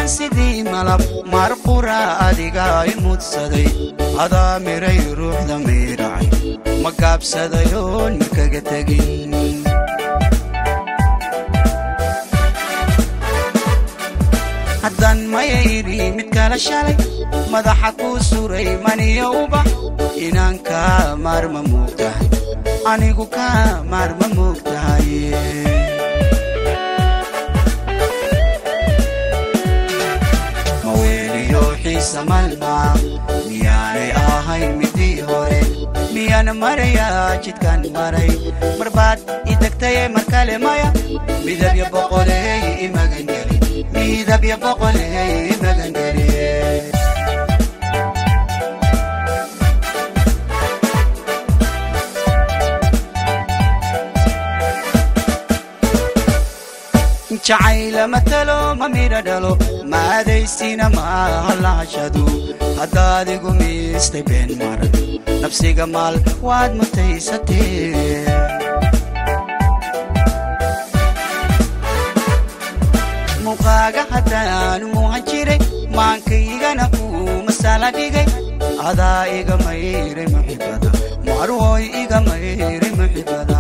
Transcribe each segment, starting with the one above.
waxaan sidii malab marqura adiga i mudsaday adaa miray ruuxda miiracay ma gaabsadayoon makaga tegin haddaan mayayri mid kala shalay madaxa kuu suray maniyo ubax inaan kaa maarma moogtahay anigu kaa maarma moogtahay maweeliyo xiisa malmaa miyaanay ahayn midii hore miyaan marayaa jidkaan maray marbaad i degtaye mar kale maya midabya boqoleey imagangeli midabya boqoleey imagangeli jacayla matalo ma midha dhalo maadaysina maaha lahashadu haddaad igu miistay been maran nafsiga maal waad mutaysatee muuqaaga haddaanu muuhan jiray maankaygana kuu masala dhigay adaa iga mayray muxibada marwoy iga mayray muxibada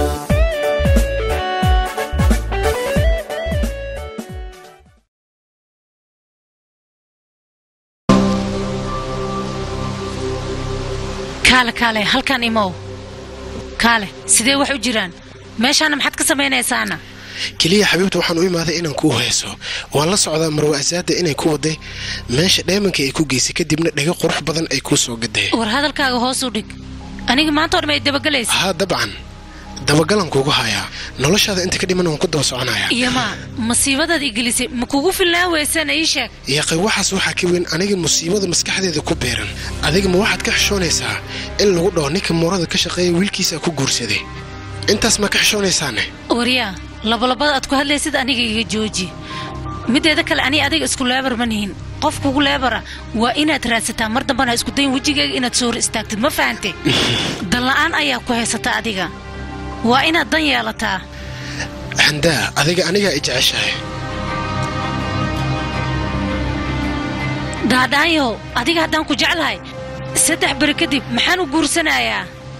kaale kaale halkan imow kaale sidee wax u jiraan meeshaana maxaad ka samaynaysaana keliya xabiibta waxaan u imaaday inaan kuu heeso waan la socdaa marwa asaada inay ku waday meesha dheemanka ay ku geysay kadibna dhego qurux badan ay kuu soo gaday war hadalkaaga hoos u dhig aniga maanta o dham ay dabagelaysa haa dabcan dabagalan kuugu hayaa noloshaada inta ka dhiman waan ku daba soconayaa iyomaa masiibadaad i gelisay ma kugu filnaan weysana ii sheeg yaqay waxaas waxaa ka weyn aniga musiibada maskaxdeeda ku beeran adiga ma waxaad ka xishoonaysaa in lagu dhaho ninka moorada ka shaqeeya wiilkiisaa ku guursaday intaas ma ka xishoonaysaane waryaa labalabada aad ku hadlaysid aniga iga jooji mideeda kale ani adiga isku leebar ma nihin qof kugu leebara waa inaad raadsataa mar dambana ha isku dayn wejigayga inaad soo hor istaagtid ma fahante danla'aan ayaa ku haysata adiga waa inaad dan yeelataa handaa adiga anigaa i jeceshahay daadhaayow adiga haddaan ku jeclahay saddex beri kadib maxaan u guursanayaa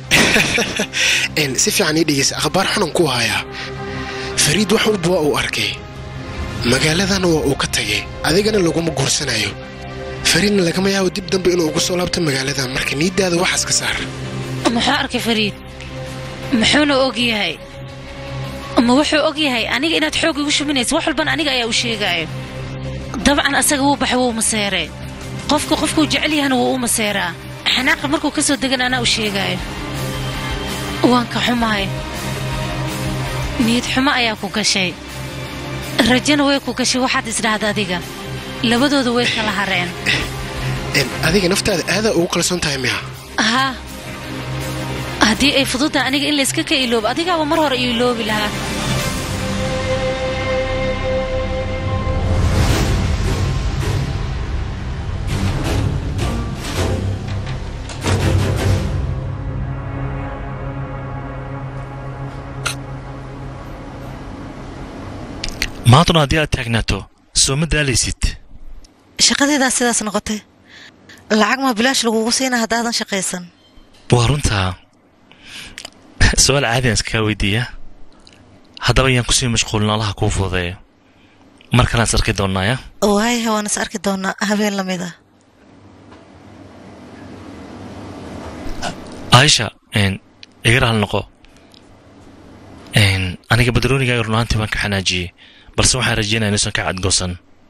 si fiican ii dhegeysa akhbaar xunan ku hayaa fariid wax walba waa uu arkay magaaladana waa uu ka tagay adigana laguma guursanayo fariidna lagama yaabo dib dambe inuu ugu soo laabto magaaladan marka niiddaada waxaas ka saar muxuu arkay fariid muxuuna og yahay ma wuxuu og yahay aniga inaad xoog igu shuminaysa wax walban aniga ayaa u sheegaayo dabcan asaga wuu baxay wuu maseeree qofka qofkuu jecel yahana wuu u maseeraa xanaaqa markuu ka soo degan anaa u sheegaayo waan ka xumahay niyad xumo ayaa ku gashay rajana way ku gashay waxaad isdhahda adiga labadooda way kala hareen adiga naftaada aadaa ugu kalsoon tahay miya haa haddii ay fududtahay aniga in layska ka iloobo adigaaba mar hore io iloobi lahaa maantuna haddii aad taagnaato soo ma daalaysid shaqadeedaa sidaas noqotay lacag ma bilaash lagugu siina haddaadan shaqaysan waa runtaa su-aal caadian iskagaa weydiiya haddaba ayaan kusii mashquulin allaha kuu fududeeyo mar kalaan is arki doonaaya waayaha waan is arki doonaa habeen lamid a aisha iga raal noqo aniga badroonigaaga runaantii waan ka xanaajiyey balse waxaan rajeynaya inuusan ka cadgoosan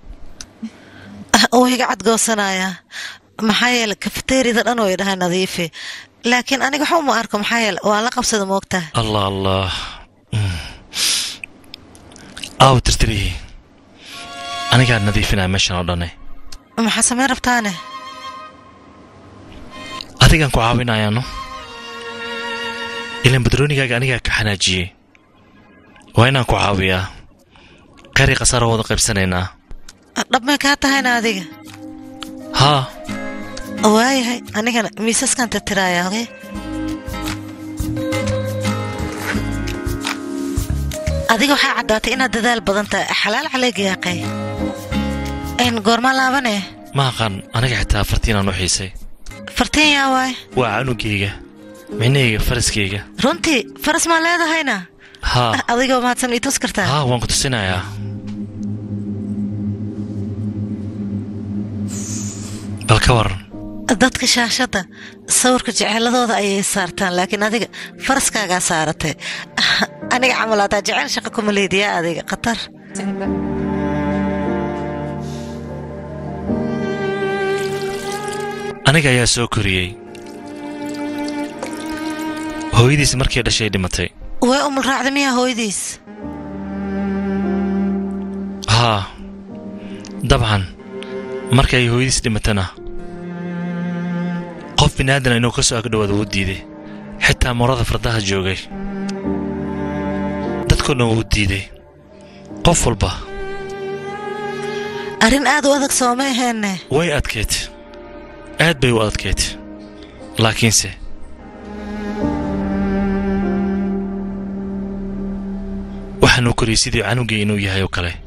wuu iga cadgoosanayaa maxaa yeele kafteerida dhan oo idhahay nadiifi laakiin aniga waxba uma arko maxaa yeele waan la qabsada moogtaha allah allah aaw tirtirihii anigaa nadiifinaya meeshan oo dhane maxaa samayn rabtaane adigaan ku caawinayaano ilaan badroonigaaga anigaa ka xanaajiyey waa inaan ku caawiyaa qari khasaaro wada qaybsanaynaa dhabmay kaa tahayna adiga haa waayahay anigana miisaskan tirtiraaya oge adiga waxaa caddaatay inaad dadaal badan tahay xalaal caleega yaaqay n goormaa laabane ma aqaan aniga xitaa fartiinaan u xiisay fartiin yaa waay waa canugayga micnahayga faraskayga runtii faras maa leedahayna haa adigoo mahadsan ii tus kartaa haa waan ku tusinayaa bal ka waran dadka shaashadda sawirka jeceeladooda ayay saartaan laakiin adiga faraskaagaa saaratay aniga camal hataa jecel shaqa kuma leediyaa adiga khatar aniga ayaa soo koriyey hooyadiis markii dhashay dhimatay way umul raacda miyaa hooyadiis haa dabcan markii ay hooyadiis dhimatana qof bini'aadana inuu ka soo agdhowaada wuu diiday xitaa morada fardaha joogay dadkoo dhan wuu diiday qof walba arrin aad u adag sooma aheenne way adkayd aad bay u adkayd laakiinse waxaanuu koriyey sidii canugii inuu yahay oo kale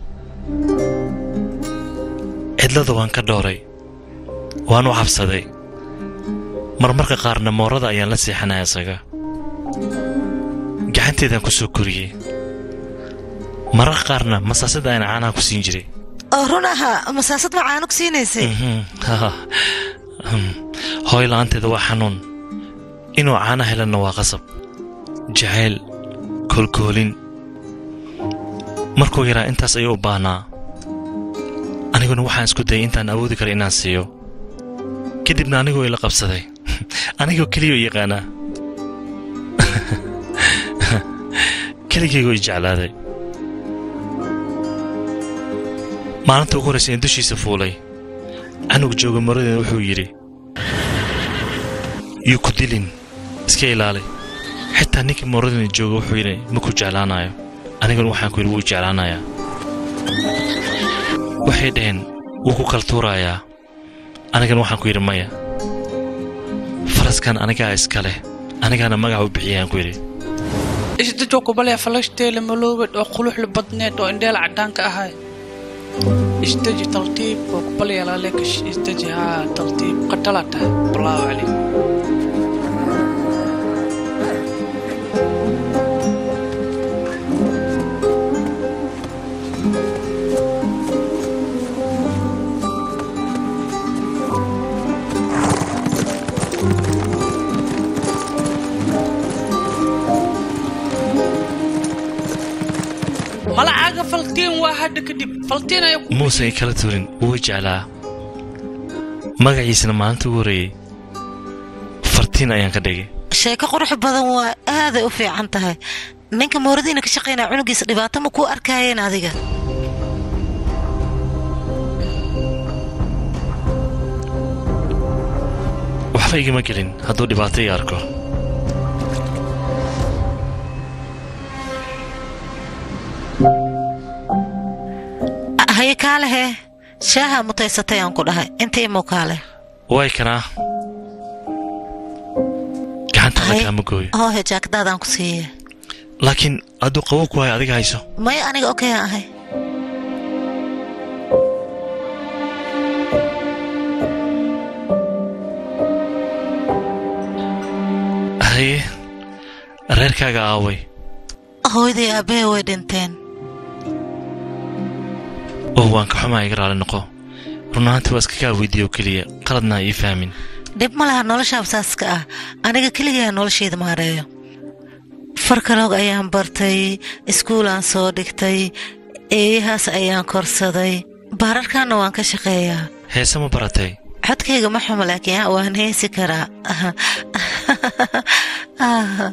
cidlada waan ka dhooray waan u cabsaday marmarka qaarna moorada ayaan la seexanaya isaga gacanteedaan ku soo koriyey mararka qaarna masaasada ayaan caanaha ku siin jiray oo run ahaa masaasad ma caano ku siinaysay Mhm, haa. Hmm, hooy la'aanteeda waa xanuun inuu caana helanna waa qasab jacayl koolkoolin markuu yaraa intaas ayuu u baahnaa aniguna waxaan isku dayay intaan awoodi kara inaan siiyo kadibna anigoo ila qabsaday anigoo keliya u yaqaanaa keligaygoo i jeclaaday maalinta ugu horraysa in dushiisa fuulay canug jooga maradeena wuxuu yidhi yuu ku dilin iska ilaali xitaa ninkii moradeena jooga wuxuu yidhi ma ku jeclaanayo aniguna waxaan ku yidhi wuu jeclaanayaa waxay dhaheen wuu ku kala tuurayaa anigana waxaan ku yidhi maya faraskan anigaa iska leh anigaana magaca u bixiyayaan ku yidhi isdajoo kubalaya falashdeela maloobed oo quluxla badneed oo indheela caddaanka ahay isdaji taltiib oo kubalaya laleekash isdaji haa taltiib qadala tahay balaawo cali malacaaga faltiin waa hadda kadib faltiin ayaa ku muusan i kala turin wuu i jeclaa magaciisana maalinta ugu horreeyey fartiin ayaan ka dhigay sheeko qurux badan waa aaday u fiican tahay ninka mooradiina ka shaqaynaa cunugiisa dhibaato ma kuu arkaayeen adiga waxba igama gelin hadduu dhibaato ii arko haye kaalehe shaaha mutaysatay aan ku dhahay inta imuu kaale way kanaa gacantaada Haye. kaama gooyo hoohe jaakadaadaan ku siiye laakiin hadduu qabow ku hayo adiga hayso may aniga okayaan ahay haye reerkaaga aaway hooyadii aabbahe way dhinteen oo waan ka xumaa iga raali noqo run ahaantii waa iska kaa weydiiyo oo keliya qaladna ha ii fahmin dhib ma laha nolosha absaaska ah aniga keligaa noloshayda maareeyo farkaloog ayaan bartay iskuulaan soo dhigtay eeyahaas ayaan korsaday baararkaana waan ka shaqeeyaa heese ma baratay codkayga ma xumo laakiin ah, waan heesi karaa Ah,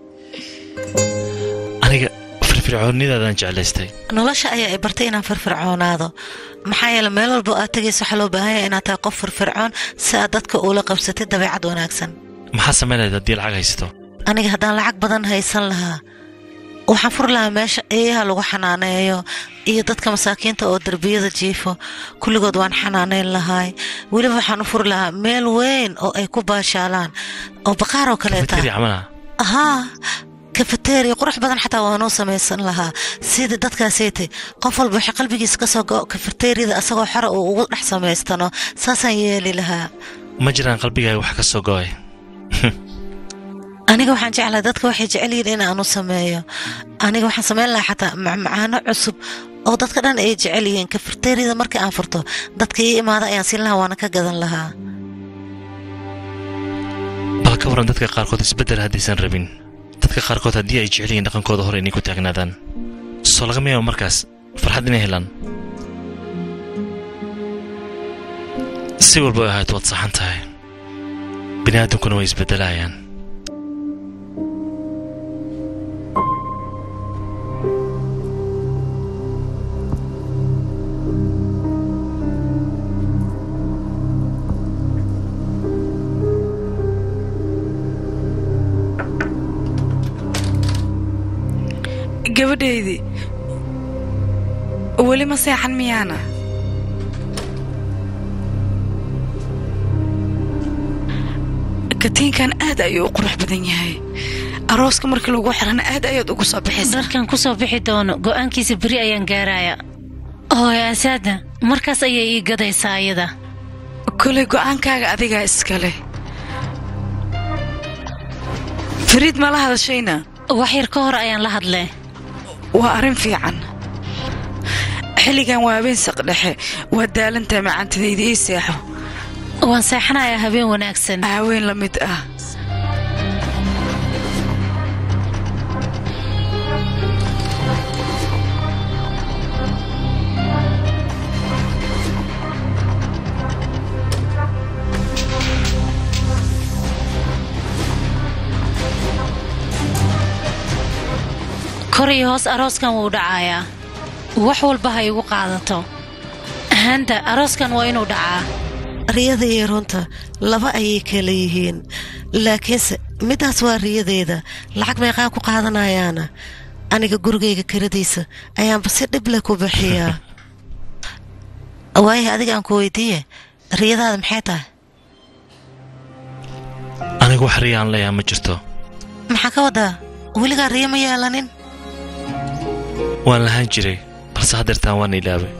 aniga firfircoonnidaadaan jeclaystay nolosha ayaa i bartay inaan firfircoonaado maxaa yeele meel walba oo aad tegayso waxaa loo baahan yahay inaad tahay qof firfircoon si aad dadka ula qabsatid dabeecad wanaagsan maxaa samaynayd haddii lacag haysato aniga haddaan lacag badan haysan lahaa waxaan furi lahaa meesha eeyaha lagu xanaaneeyo iyo dadka masaakiinta oo derbiyada jiifo kulligood waan xanaaneyn lahaay weliba waxaan u furi lahaa meel weyn oo ay ku baashaalaan oo baqaar oo kaleeta midkadii camala haa kafateeriya qurux badan xataa waanuu samaysan lahaa sida dadkaaseyte qof walba waxay qalbigiisa ka soo go kafateeriyada asagoo xora uu ugu dhex samaystano saasaan yeeli lahaa ma jiraan qalbigaaga wax ka soo go'ay aniga waxaan jeclahay dadka waxay jecel yihiin in aanu sameeyo aniga waxaan samayn lahaa xataa macmacaano cusub oo dadka dhan ay jecel yihiin kafateeriyada markii aan furto dadka ii imaada ayaan siin lahaa waana ka gadan lahaa bal ka waran dadka qaarkood isbeddel haddaysan rabin dadka qaarkood haddii ay jecel yihiin dhaqankooda hore inay ku taagnaadaan soo lagama yaabo markaas farxad inay helaan si walba ay ahayd waad saxan tahay bini aadamkuna way isbeddelayaan gabadhaydii weli ma seexan miyaana katiinkan aad ayuu u qurux badan yahay arooska markii lagu xirana aad ayaad ugu soo bixaysa dharkan ku soo bixi doono go'aankiisa beri ayaan gaaraya hooy asaada markaas ayay ii gadaysaa ayada kolay go'aankaaga adigaa iskale fariid ma la hadashayna wax yar ka hor ayaan la hadlee waa arrin fiican xilligan waa habeen saqdhexe waa daalantahay macaantadayda ii seexo waan seexanayaa habeen wanaagsan haween la mid ah kor iyo hoos arooskan wuu dhacayaa wax walba ha igu qaadato handa arooskan waa inuu dhacaa riyada iyo runta laba ayay kala yihiin laakiinse midaas waa riyadeeda lacag meeqaa ku qaadanayaana aniga gurigayga kiradiisa ayaanba si dhible ku bixiyaa waayo adiga aan ku weydiiye riyadaada maxay tahay anigu wax riya aan leeyaha ma jirto maxaa ka wadaa weligaa riyo ma yeelanin waan lahaan jiray balse haddeertaan waan ilaabay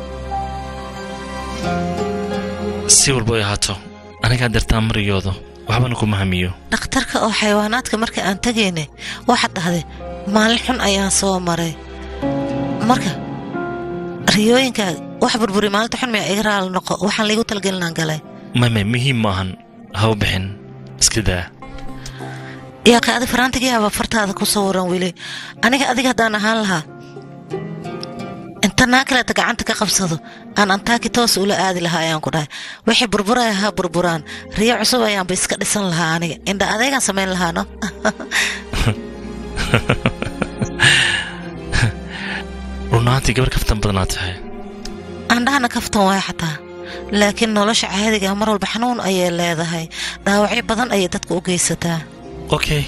si walba ay ahaato aniga haddeertaan mariyoodo waxbana kuma hamiyo dhakhtarka oo xayawaanaadka marka aan tegayne waxaad dhahday maalin xun ayaan soo maray marka riyooyinkaaga wax burburi maalinta xun miya iga raali noqo waxaan laygu talgelinaan galay mame muhiim maahan ha u bixin iska daa yaa ka adi faraantigayaaba fartaada ku sawiran weli aniga adiga haddaan ahaan lahaa inta naa kaleeta gacanta ka qabsado aan antaaki toos ula aadi lahaa ayaan ku dhahay wixii burburaya ha burburaan riyo cusub ayaanba iska dhisan lahaa aniga indha adeegaan samayn lahaa no runaantii gabar kaftan badnaa tahay andhahana kaftan waay xataa laakiin nolosha caadiga mar walba xanuun ayay leedahay dhaawacyo badan ayay dadka u geysataa okay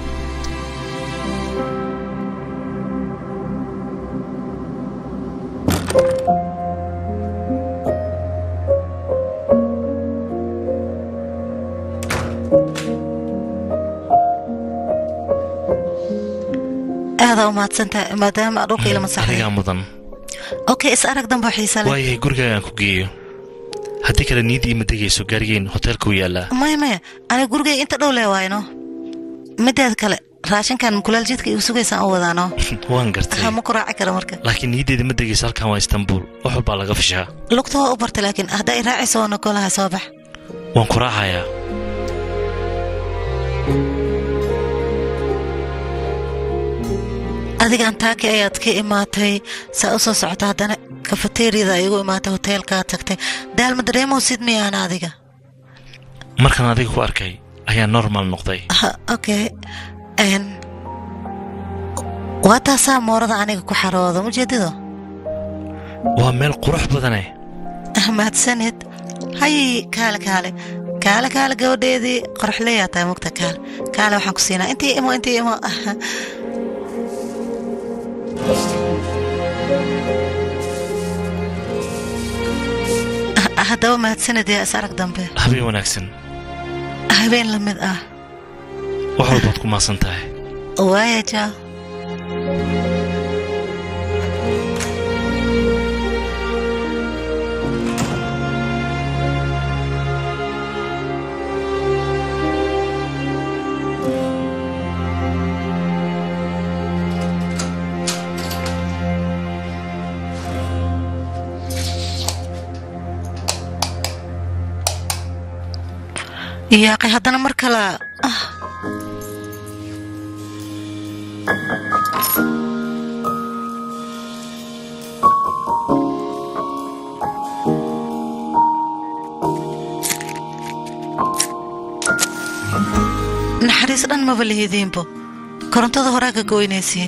aadaa u mahadsantaha maadaama aad dhulka ilama saxday adigaa mudan okay is arag danbo xiisa leh waayahay gurigaaga aan ku geeyo haddii kale niidii ma degayso gaarigeen hoteelka u yaallaa maya maya aniga gurigayga inta dhow lee waayno mideed kale raashinkan mukulaal jidka igu sugaysaan u wadaano waan gartay ha ma ku raaci kara marka laakiin niiddeeda ma degayso halkan waa istanbuul wax walbaa laga fishaa lugta waa u bartay laakiin hadday raacayso waa nogolaha soo bax waan ku raacayaa adiga antaaki ayaad ka imaatay saa u soo socota haddana kafateeriyada igu imaatay hoteelkaa tagtay daalma dareemow sid miyaan adiga markaan adiga ku arkay ayaa normal noqday Ha, okay n waa taasaa moorada aniga ku xarooda mujeedido waa meel qurux badane mahadsanid hay kaale kaale kaale kaale gabadheedii qorxleyaa tahay mugta kaale kaale waxaan ku siinaa intii imo intii imo haddaba mahadsanid yaa is arag dambe habeen wanaagsan habeen la mid ah wax walbaad ku maasan tahay waaya jaa yaaqay haddana mar kale ah naxariis dhan maba lihidiinbo korontada horaa ka goynaysiin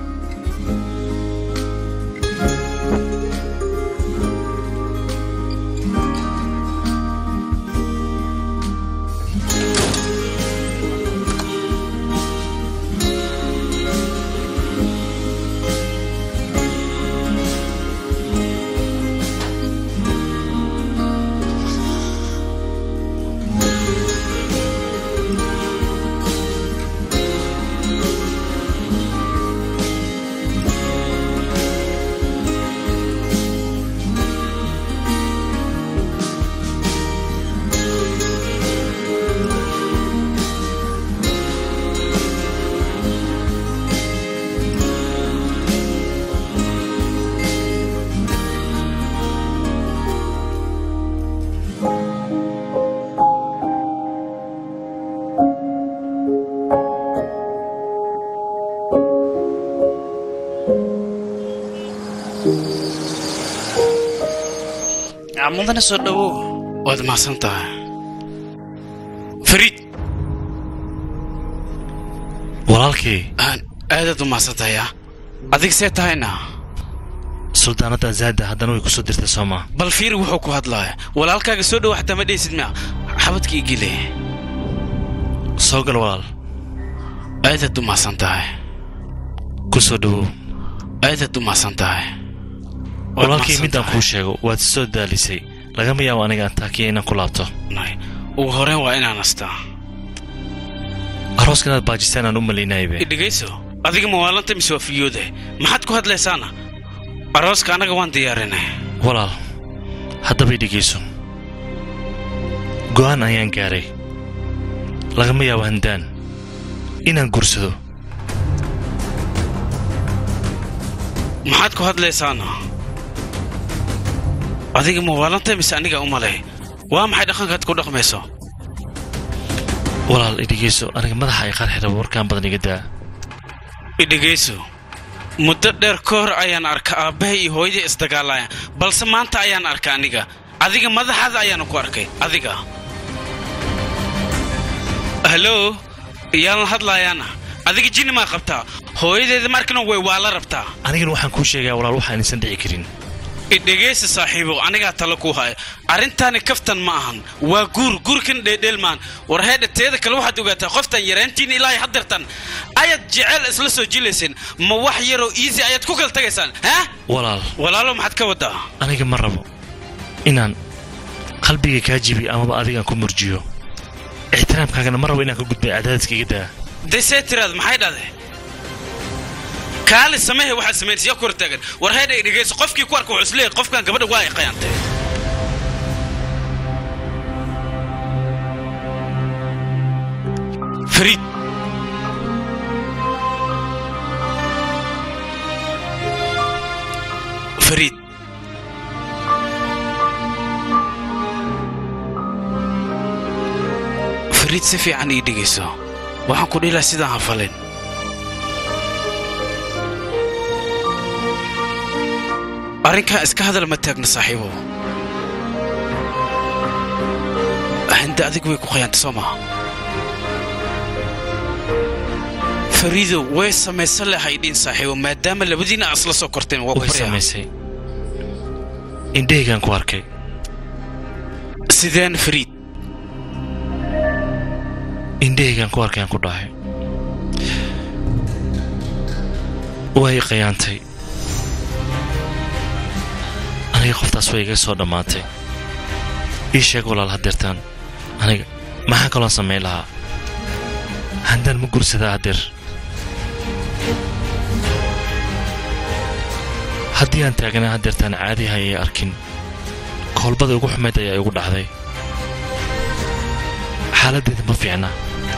mudana soo dhowow waad mahadsan tahay fariid walaalkii aan aadaad u mahadsan tahay ah adig see tahayna suldaanadda azaada haddana way ku soo dirtay soomaa bal fiiri wuxuu ku hadlaaya walaalkaaga soo dhow xataa ma dheysid mia xabadka igile soo gal walaal aadaad u mahadsan tahay ku soo dhowow aadaad u mahadsan tahay Waad walaalkii mahadsan midaan tahay. kuu sheego waad soo daalisay lagama yaabo aniga antaakiya inaan ku laabto Nay, ugu horeen waa inaan astaa arooska inaad baajistaan aan u malaynaybe idhegayso adiga mawaalanta mise waa fiyoode maxaad ku hadlaysaana arooska annaga waan diyaarinay walaal haddaba i dhegayso go'aan ayaan gaaray lagama yaabo handaan inaan gursado maxaad ku hadlaysaana adiga mawaalanta mise aniga u malay waa maxay dhaqankaad ku dhaqmayso walaal i dhegayso aniga madaxa ay qarxi rabo warkaan badan iga daa idhegayso muddo dheer ka hor ayaan arka aabbahay iyo hooyadii isdagaalaya balse maanta ayaan arka aniga adiga madaxaada ayaanu ku arkay adiga halo yaan la hadlaayaana adiga jinni maa qabtaa hooyadeeda markana way waa la rabtaa anigana waxaan kuu sheegayaa walaal waxaan isan dhici karin idhegaysa saaxiibow anigaa talo ku haya arrintaani kaftan ma ahan waa guur guurkan dheedheel maan war heedha teeda kale waxaad ogaataa qoftan yaraantiin ilaahay haddeertan ayaad jecel isla soo jilayseen ma wax yaroo iisi ayaad ku kala tagaysaan ha walaal walaalo maxaad ka wadaa aniga ma rabo inaan qalbiga kaa jibiyo amaba adigaan ku murjiyo ixtiraamkaagana ma rabo inaan ka gudbay cadaadiska iga daa dee see tiraad maxay dhahde kaali samehe waxaad samaynaysa yaa ku hortaagan war heedha idhegayso qofkii ku arka wuxuu isleeyahay qofkan gabadha waa ay qayaantay fariid fariid fariid si fiican ii dhegayso waxaan ku dhihi lahaa sidaan ha falin arrinkaa iska hadal ma taagna saaxiibow hinde adigu way ku qayaantay soo maha fariidow way samaysan lahay dhiin saaxiibo maadaama labadiina aad isla soo korteen waa ku way baryaa samaysay indhahaygaan ku arkay sideen fariid indhahaygaan ku arkay aan ku dhahay way qayaantay aniga qoftaas way iga soo dhammaatay ii sheeg walaal haddeertaan aniga maxaa kaloon samayn lahaa handaan ma gursadaa haddeer haddii aan taagnaa haddeertaan caadiha ayay arkin koolbada ugu xumayd ayaa igu dhacday xaaladdeeda ma fiicna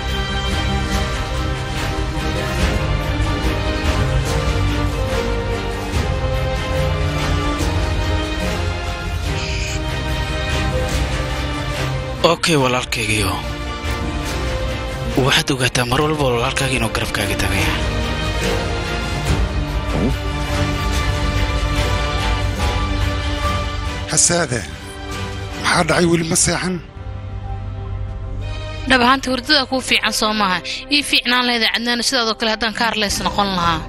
okay walaalkaygiyo waxaad ogaataa mar walba walaalkaaga inuu garabkaaga tagaya hasaade maxaa dhacay weli ma seexan dhab ahaanta hurdada kuu fiican soo maaha ii fiicnaan lahayd cadnaana sidaadoo kale haddaan ka harleys noqon lahaa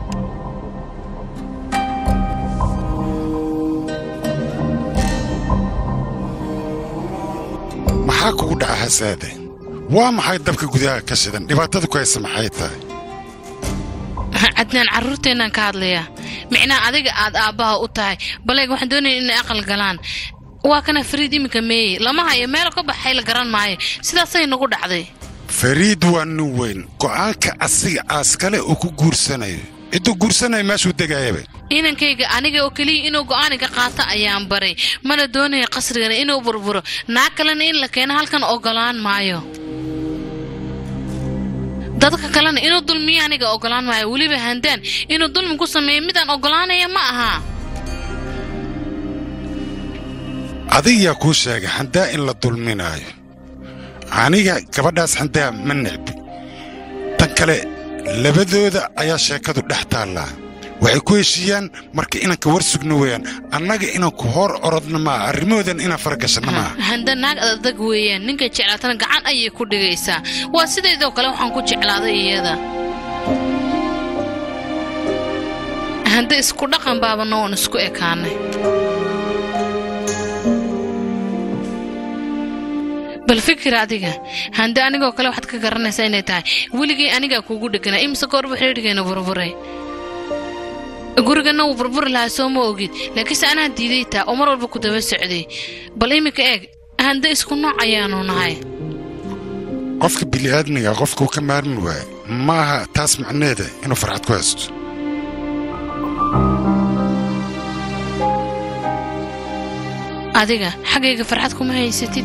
maxaa kugu dhaca hasaade waa maxay dabka gudaha ka shidan dhibaatada ku haysa maxay tahay cadnaan carruurteennaan ka hadlayaa micnaha adiga aad aabbaha u tahay baleeg waxaan doonaya inay aqal galaan waa kana fariid iminka meeye lama hayo meelo ka baxay la garan maayo sidaasay nagu dhacday fariid waa nin weyn go'aanka asiga aaskale uu ku guursanayo cidduu guursanaya meeshuu degaayaba inankayga aniga oo keliya inuu go'aaniga qaato ayaan baray mana doonaya qasrigana inuu burburo naag kalena in la keeno halkan ogolaan maayo dadka kalena inuu dulmiyo aniga ogolaan maayo weliba handaan inuu dulmi ku sameeyo midaan ogolaanaya ma aha adigayaa kuu sheegay xandaa in la dulminaayo aniga gabadhaas xandaa ma necbi tan kale labadooda ayaa sheekadu dhex taallaa waxay ku heshiiyaan marka inanka war sugno weeyaan annaga inanku hor orodna maaha arrimahoodan inaan faragashanna maaha handa naag adag weeyaan ninka jeclaatana gacan ayay ku dhigaysaa waa sidaydoo kale waxaan ku jeclaaday iyada handa isku dhaqan baabana oon isku ekaanay bal fikir adiga hande anigoo kale waxaad ka garanaysaa inay tahay weligay anigaa kuugu dheganaa imise goorba xidhiidhgeena burburay gurigana wuu burburi lahaa soo ma ogid laakiinse anaa diiday taa oo mar walba ku daba socday bal iminka eeg hande isku nooc ayaanu nahay qofka bili'aadmiga qofkuu ka maarmi waaye maaha taas macneeda inuu farxad ku haysto adiga xaggayga farxad kuma haysatid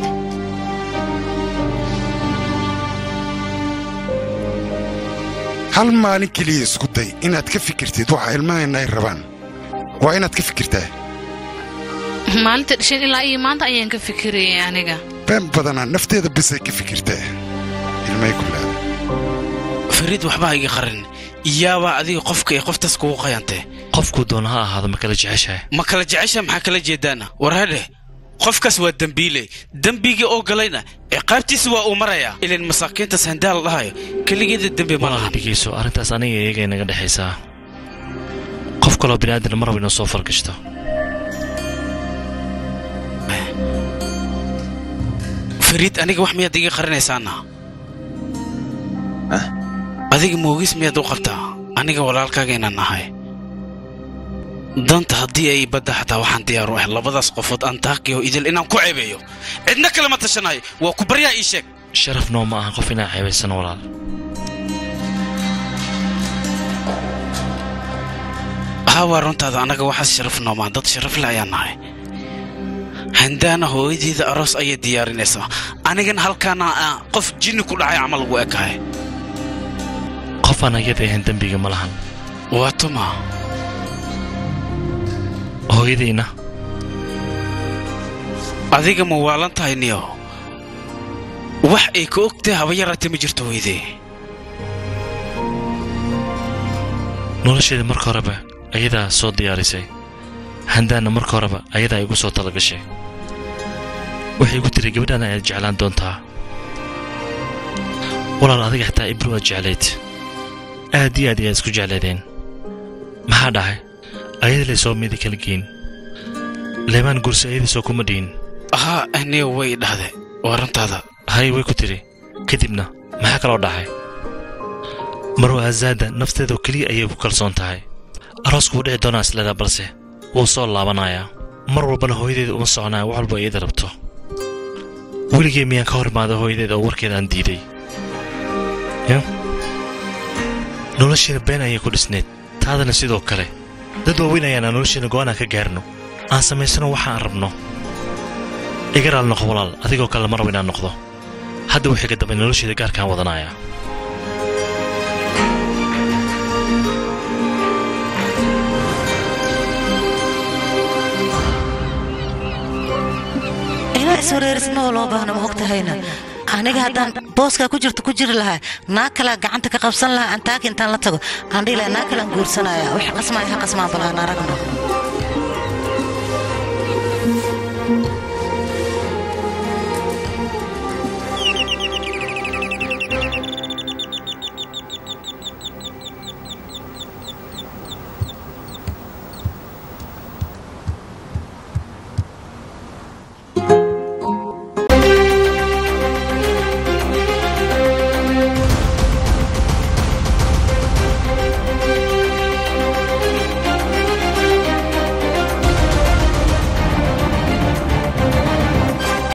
hal maalin keliya isku day inaad ka fikirtid waxa ilmahayna ay rabaan waa inaad ka fikirtaa maalinta dhashan ilaa iyo maanta ayaan ka fikirayay aniga been badanaa nafteeda bisay ka fikirtaa ilmahay ku laada fariid waxba ha iga qarin iyaabaa adiga qofka ee qoftaas kugu qayantee qofkuu doona ha ahaado ma kala jeceshahay ma kala jecesha maxaa kala jeedaana warhadhe qofkaas waa dembiile dembigii oo galayna ciqaabtiisa waa uu marayaa ilan masaakiintaas handaa la dhahayo keligeeda dembi ma lahan dhegeyso arrintaas aniga iyaga inaga dhexaysaa qof kaloo bini'aadan ma rabo inuu soo fargashto fariid aniga wax miyaad iga qarinaysaana adiga moogis miyaad u qabtaa aniga walaalkaaga inaan nahay danta haddii ay badda xataa waxaan diyaar u ahay labadaas qofood aan taaqiyo idil inaan ku ceebeeyo cidna kalema tashanayo waa ku baryaa ii sheeg sharaf noo ma aha qof inaa ceebaysan walaal haa waa runtaada annaga waxaas sharaf noomaa dad sharaf leh ayaan nahay handaana hooyadeeda aroos ayay diyaarinaysaa anigana halkaana ah, qof jinni ku dhacay camal ugu ekahay qof aan ayada ahayn dembiga ma lahan waa tuma hooyadayna adiga ma waalan tahay niyo wax ay ka ogtahay haba yaraatee ma jirto weydee nolosheeda marka horeba ayadaa soo diyaarisay handaana marka horeba ayadaa igu soo talagashay waxay igu tiri gabadhaan ayaad jeclaan doontaa walaal adiga xitaa ibru aad jeclayd aad iyo aad ayaad isku jeclaydeen maxaa dhahay ayada lay soo midi kala geyn leebaan gursi ayadii soo kuma dhihin haa niyo way dhahde waa runtaada hay way ku tidhi kadibna maxaa kaloo dhaxay marwa azaada nafteedoo keliya ayay ku kalsoon tahay aroosku wuu dhici doonaa isleedaa balse wuu soo laabanayaa mar walbana hooyadeeda uma soconaya wax walba iyada rabto weligee miyaan ka hor imaada hooyadeeda oo warkeeda aan diiday ya noloshiina been ayay ku dhisneed taadana sidoo kale dad waaweyn ayaana noloshiina go'aanaan ka gaarno aan samaysano waxaan rabno iga raal noqo walaal adigoo kale lama rabo inaan noqdo hadda wixii ka dambe nolosheeda gaarkaan wadanayaa ilaa iswareerisma oo loo baahno ma og tahayna aniga haddaan booskaa ku jirto ku jiri lahaa naag kalaa gacanta ka qabsan lahaa antaaka intaan la tago aan dhihi lahaa naag kalaan guursanaya wix qasmaya ha qasmaan bal aan aragno